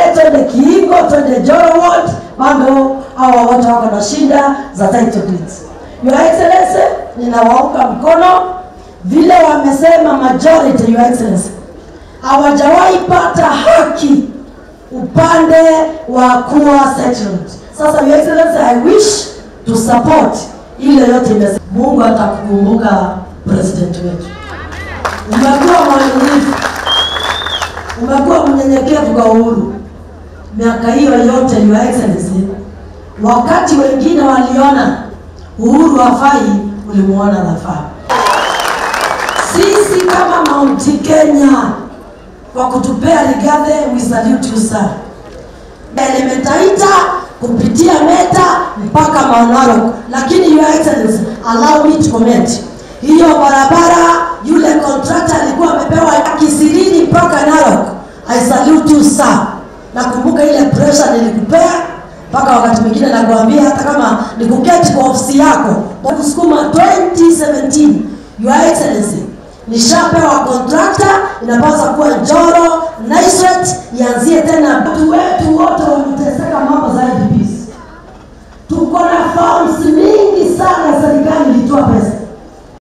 twende Kiingo, twende Joro Ward, bado hawa watu wako na shida za title deeds. Your Excellency, ninawaunga mkono vile wamesema majority, Your Excellency, hawajawahi pata haki upande wa kuwa settlement. Sasa Your Excellency, I wish to support ile yote imesema. Mungu atakukumbuka president wetu. Umekuwa mwaminifu, umekuwa mnyenyekevu kwa uhuru miaka hiyo yote, Your Excellency. Wakati wengine waliona uhuru hafai, ulimuona nafaa. Sisi kama Mount Kenya kwa kutupea Rigathi, we salute you sir. Elementaita kupitia Meta mpaka Mount Narok, lakini Your Excellency, allow me to comment hiyo barabara, yule contractor alikuwa amepewa Kisiriri mpaka Narok. I salute you sir. Nakumbuka ile pressure nilikupea mpaka wakati mwingine nakuambia hata kama nikuketi kwa ofisi yako kusukuma 2017 Your Excellency, nishapewa contractor, inapaswa kuwa Njoro Naiswet, ianzie tena. Watu wetu wote wameteseka